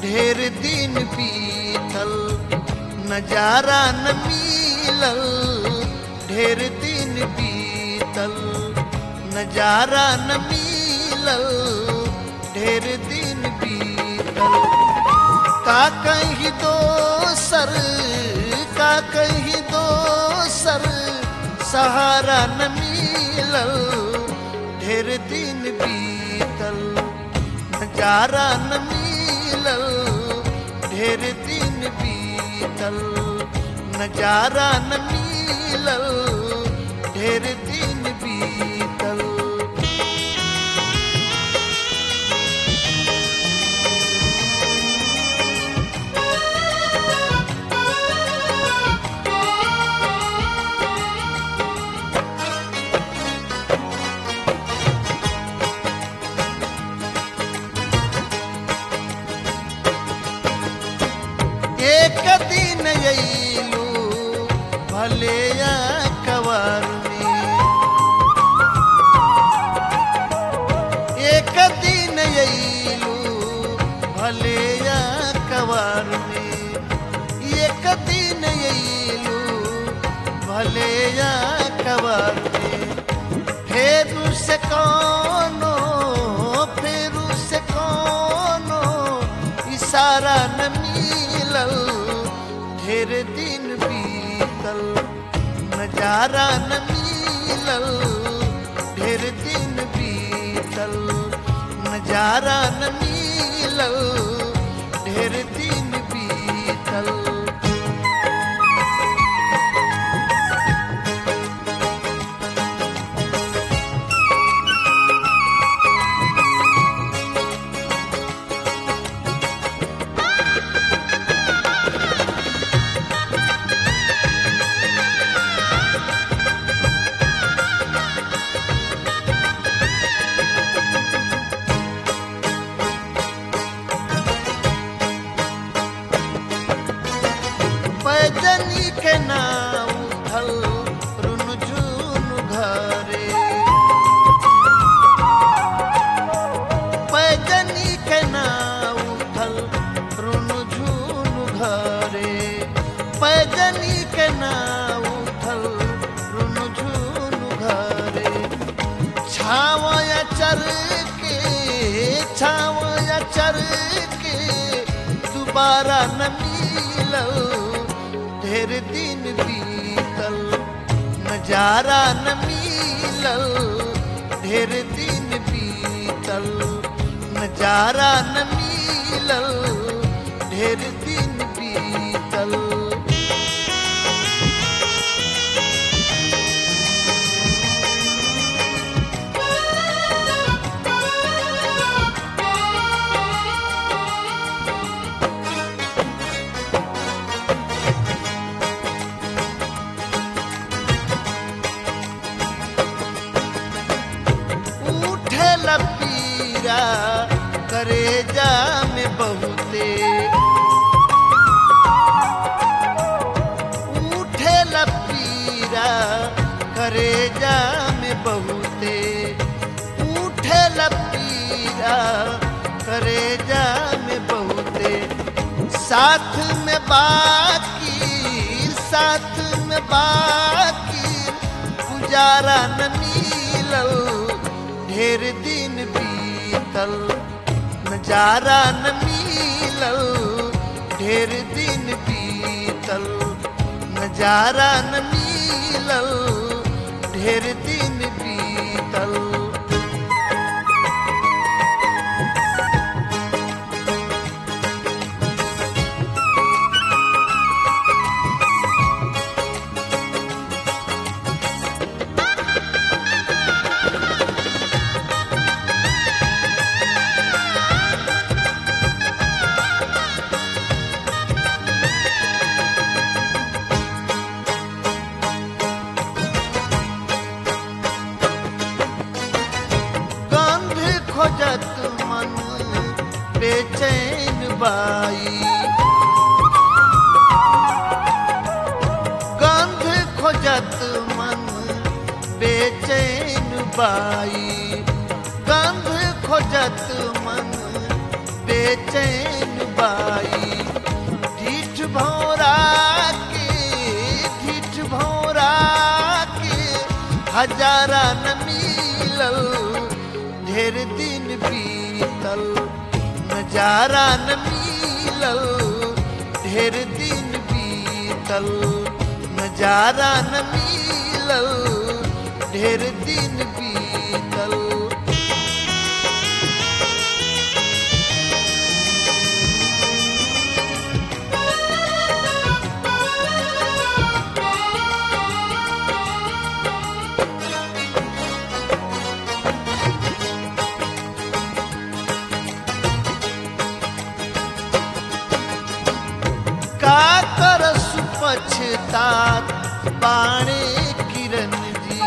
ढेर दिन बीतल नजारा न मिलल ढेर दिन बीतल नजारा न मिलल ढेर दिन बीतल का कहीं दोसर का कहीं दोसर सहारा न मिलल ढेर दिन बीतल नजारा न मिलल ढेर दिन बीतल नजारा न मिलल ढेर दिन बीतल एक दिन अयलू भले या कवर में एक दिन अयलू भले या कवर में एक दिन अयलू भले या कवर में फेरू से कोनो फेरू से कोनो इशारा न मिलल ढेर दिन बीतल नजारा न मिलल ढेर दिन बीतल नजारा न मिलल ढेर दिन बीतल पैजनी के नाव उठल रुन झुन घरे पैजनी के नाव उठल रुन झुन घरे पैजनी के नाव उठल रुन झुन घरे छावया चर के छावया चर के दोबारा न मिलल ढेर दिन बीतल नजारा न मिलल ढेर दिन बीतल नजारा न मिलल ढेर दिन बीतल उठे लपीरा करे जा में बहुते उठे लपीरा करे जा में बहुते उठे लपीरा करे जा में बहुते साथ में बाकी साथ में बाकी गुजारा न मिलल ढेर दिन बीतल नजारा न मिलल ढेर दिन बीतल नजारा न मिलल ढेर दिन बीतल गंध खोजत मन बेचैन बाई गंध खोजत मन बेचैन बाई गंध खोजत मन बेचैन बा हजारा न मिलल ढेर दिन बीतल नजारा न मिलल ढेर दिन बीतल नजारा न मिलल ढेर दिन बीतल का करस पछतात बाणे किरण जी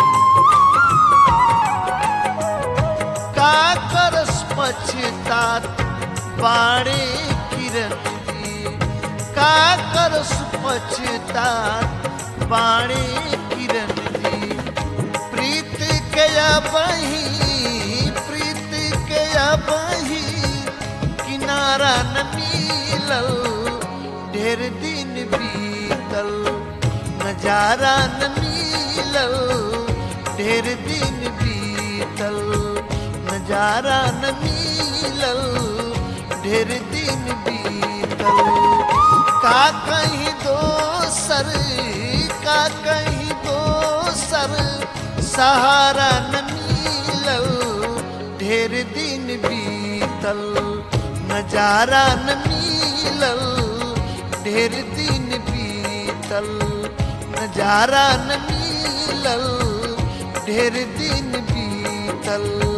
का करस पछतात बाणे किरण जी का करस पछतात बाणे किरण जी प्रीत के बही प्रीत के बही किनारा न मिलल ढेर दिन बीतल नजारा न मिलल ढेर दिन बीतल नजारा न मिलल ढेर दिन बीतल का कहीं दोसर का कहीं दोसर सहारा न मिलल ढेर दिन बीतल नजारा न मिलल ढेर दिन बीतल नजारा न मिलल ढेर दिन बीतल